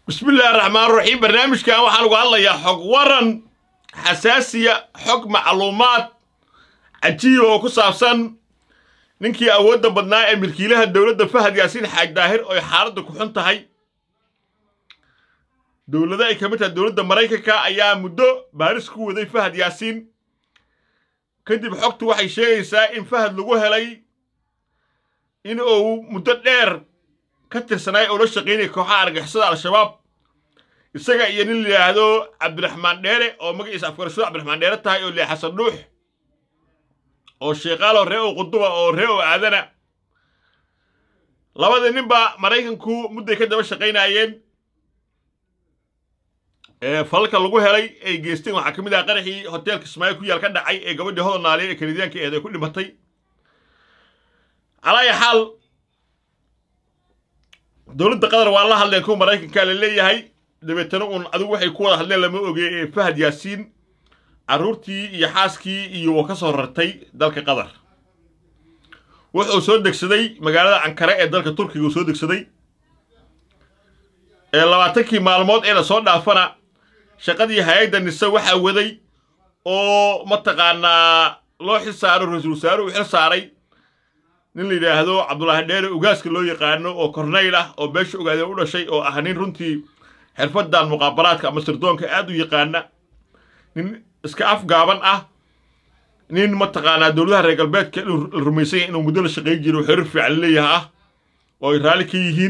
bismillahi raxmaan raxiim barnaamijkan waxaan uga hadlayaa xog waran xasaasiya xog macluumaad cajiiba oo ku saabsan ninkii awoodda badnaa ee milkiilaha dowladda fahad yaasiin xaaj daahir oo ay xaaladda ku xun tahay dowlado ay ka mid tahay dowladda maraykanka ayaa muddo baaris ku waday fahad yaasiin kadib xogtu waxay sheegaysaa in fahad lagu helay in uu muddo dheer ka tirsanaay oo la shaqaynaya kooxaha argixisada al-shabaab isaga iyo nin la yidhaahdo cabdiraxmaan dheere oo magaciisa afgarashada cabdiraxmaan dheere tahay oo lee xasan dhuux oo sheeqaalo ree oo quduba oo ree oo aadana labadii ninba maraykanku mudday ka daba shaqaynaayeen falalka lagu helay ay geysteen waxaa ka mid aha qaraxii hoteelka ismaail ku yaal ka dhacay ee gabadhii hodol naaliya ee kanadiyaanka eed ay ku dhimatay calaaya xaal dowladda qatar waa la hadleen kuwa maraykanka la leeyahay dabeetana uun adigu waxay ku wada hadleen lama oge ee fahad yaasiin carruurtii iyo xaaskii iyo ka soo rartay dalka qatar wuxuu soo degsaday magaalada ankare ee dalka turkiga uu soo degsaday ee labaatankii maalmood ee lasoo dhaafana shaqadii hay-adda nise waxaa waday oo mataqaanaa loo xil saaro ra-iisul wasaare uu xil saaray nin la yidhaahdo cabdulaahi dheere ugaaska loo yaqaano oo kornayl ah oo beesha ogaadeen u dhashay oo ah nin runtii xirfadan muqaabaraadka ama sirdoonka aad u yaqaana nin iska afgaaban ah nin mataqaanaa dowladaha reer galbeedka la rumaysan yahay inuu muddo la shaqayn jiro xiriir fiican leeyaha ah oo ay raalli ka yihiin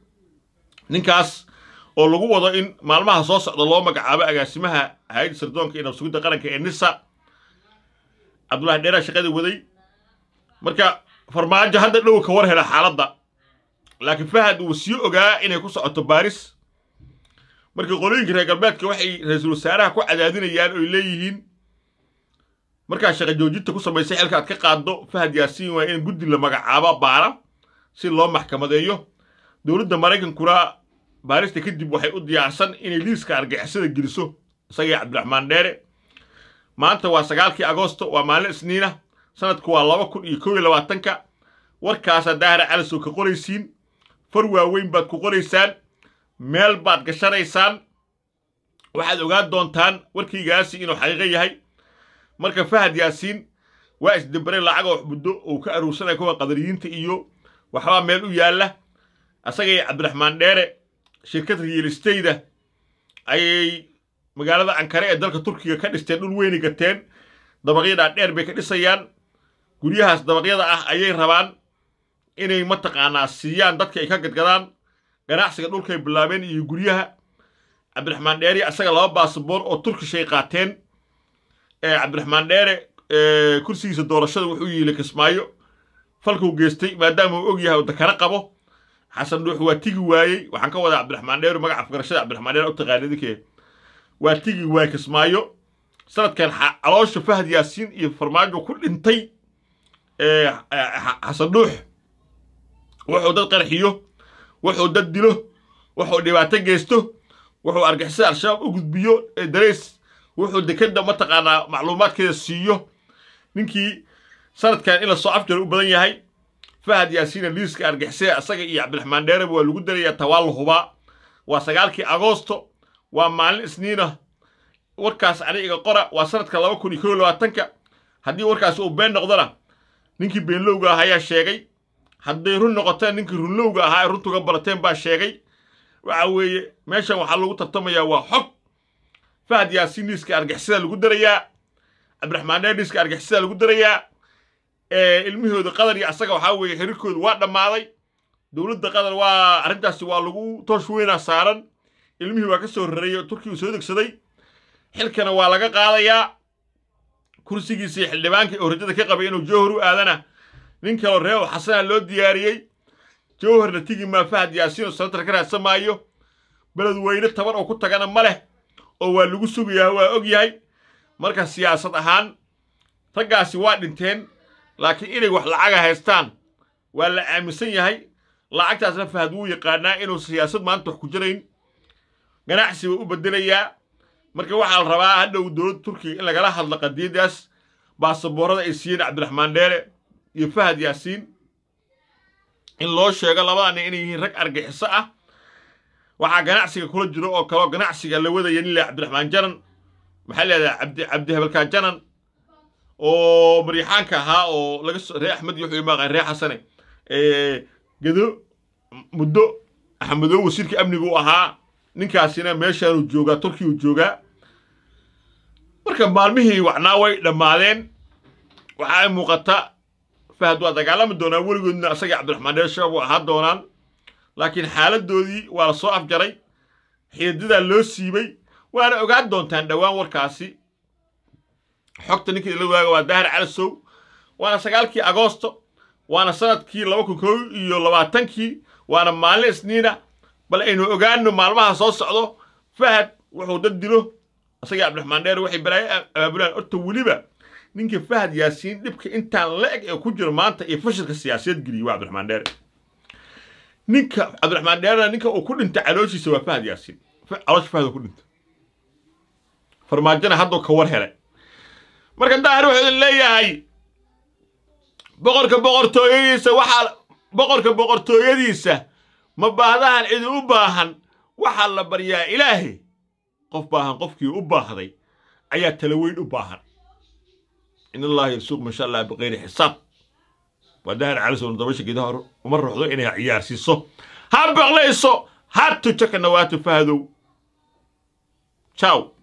ninkaas oo lagu wado in maalmaha soo socda loo magacaabo agaasimaha hay-adda sirdoonka iyo nabsugidda qaranka ee nisa cabdulahi dheeraa shaqada waday marka farmaajo hadda dhow ka war hela xaaladda laakiin fahad uu sii ogaa inay ku socoto baaris marka qolooyinka reer galbeedka waxay ra-iisul wasaaraha ku cadaadinayaan oy leeyihiin markaa shaqa joojinta ku samaysay xilka aad ka qaaddo fahad yaasiin waa in guddi la magacaabo baara si loo maxkamadeeyo dowladda maraykankuna baarista kadib waxay u diyaarsan inay liiska argixisada geliso isagii cabdiraxmaan dheere maanta waa sagaalkii agoosto waa maalin isniina sanadku waa laba kun iyo kow iyo labaatanka warkaasaa daahira calisow ka qoraysiin far waaweyn baad ku qoraysaan meel baad gashanaysaan waxaad ogaan doontaan warkaygaasi inuu xaqiiqo yahay marka fahad yaasiin waa isdambare lacagoo muddo uu ka aruursanaya kuwa qadariyiinta iyo waxbaa meel u yaalla asagay cabdiraxmaan dheere shirkad riilistayda ayay magaalada ankare ee dalka turkiga ka dhisteen dhul weyni gateen dabaqyadaa dheer bay ka dhisayaan guryahaas dabaqyada ah ayay rabaan inay mataqaanaa siiyaan dadka ay ka gadgadaan ganacsiga dhulkay bilaabeen iyo guryaha cabdiraxmaan dheere asaga laba baasaboor oo turkishay qaateen ee cabdiraxmaan dheere kursigiisa doorashada wuxuu yiili kismaayo falkuu geystay maadaama uu og yahay oo dakana qabo xasan dhuux waa tigi waayey waxaan ka wadaa cabdiraxmaan dheere magaca afgarashada cabdiraxmaan dheere u taqaanidinke waa tigi waayey kismaayo sanadkan caloosha fahad yaasiin iyo farmaajo ku dhintay xasan dhuux wuxuu dad qarxiyo wuxuu dad dilo wuxuu dhibaato geysto wuxuu argixisada al-shabaab u gudbiyo dareys wuxuu dekadda mataqaanaa macluumaadkeeda siiyo ninkii sanadkan in la soo afjar u badan yahay fahad yaasiina liiska argixisada isaga iyo cabdiraxmaan dheereba waa lagu darayaa tawaa la hubaa waa sagaalkii agoosto waa maalin isniina warkaas aniga qora waa sanadka laba kun iyo kow labaatanka haddii warkaasi uu been noqdona ninkii beenlowga ah ayaa sheegay hadday run noqoteen ninkii runlowga ahaa ay runtuga barateen baa sheegay waxa weeye meeshan waxaa lagu tartamayaa waa xog fahad yaasiin liiska argixisada lagu darayaa cabdiraxmaan dheer liiska argixisada lagu darayaa ilmihooda qatar iyo asaga waxaa weeye xiriirkooda waa dhammaaday dowladda qatar waa arrintaasi waa lagu toosh weynaa saaran ilmihii waa ka soo rareeyey oo turkiga uu soo degsaday xilkana waa laga qaadayaa kursigiisii xildhibaankii oo rajada ka qabay inuu jowhar u aadana nin kaloo reew xasana loo diyaariyey jowharna tigi maa fahad yaasiin oo sanatar ka raadsan maayo beled weyne taban oo ku tagana ma leh oo waa lagu sugayaa waa og yahay marka siyaasad ahaan raggaasi waa dhinteen laakiin inay wax lacaga haystaan waa la aaminsan yahay lacagtaasna fahad wuu yaqaanaa inuu siyaasad maanta wax ku jirayn ganacsi buu u bedelayaa marka waxaa la rabaa hadhow dowladda turkiga in lagala hadlo qadiyadaas baasaboorada ay siiyeen cabdiraxmaan dheere iyo fahad yaasiin in loo sheego labada nin inay yihiin rag argixiso ah waxaa ganacsiga kula jiro oo kaloo ganacsiga la wadaya nin leh cabdiraxmaan janan maxaa leedahay cabdi cabdi hebelkaan janan oo maryaxaanka ahaa oo laga soo ree axmed iyo wuxuu imaaqaan ree xasane gedo muddo axmedow wasiirka amniga u ahaa ninkaasina meeshaanuu joogaa turkiya uu joogaa marka maalmihii wacnaa way dhammaadeen waxa ay muuqata fahad waa dagaalami doonaa weligoodna asagii cabdiraxmaan dheer shabaab u ahaa doonaan laakiin xaaladoodii waa la soo afjaray xididadaa loo siibay waana ogaan doontaan dhowaan warkaasi xogta ninkii la waaga waa daahir calasow waana sagaalkii agoosto waana sanadkii laba kun kow iyo labaatankii waana maalin isniina bal aynu ogaano maalmaha soo socdo fahad wuxuu dad dilo asagii cabdiraxmaan dheer waxay balaayo abaabulaan horta weliba ninka fahad yaasiin dhibka intaan la eg ee ku jiro maanta iyo fashilka siyaasadeed geliyey waa cabdiraxmaan dheere ninka cabdiraxmaan dheerena ninka uu ku dhintay calooshiisa waa fahad yaasiin caloosha fahad ku dhintay farmaajona hadduu ka war helay marka daahir wuxuu idin leeyahay boqorka boqortooyadiisa waxaa boqorka boqortooyadiisa ma baahdahan cidi u baahan waxaa la baryaa ilaahay qof baahan qofkii u baahday ayaa tala weyn u baahan in allaha yarsuuq masha allah biqayri xisaab waa daahir calisoon dabasha geedaha uma ruuxdo inay ciyaarsiiso ha baqlayso ha tujo ka nawaatu fahdow ciao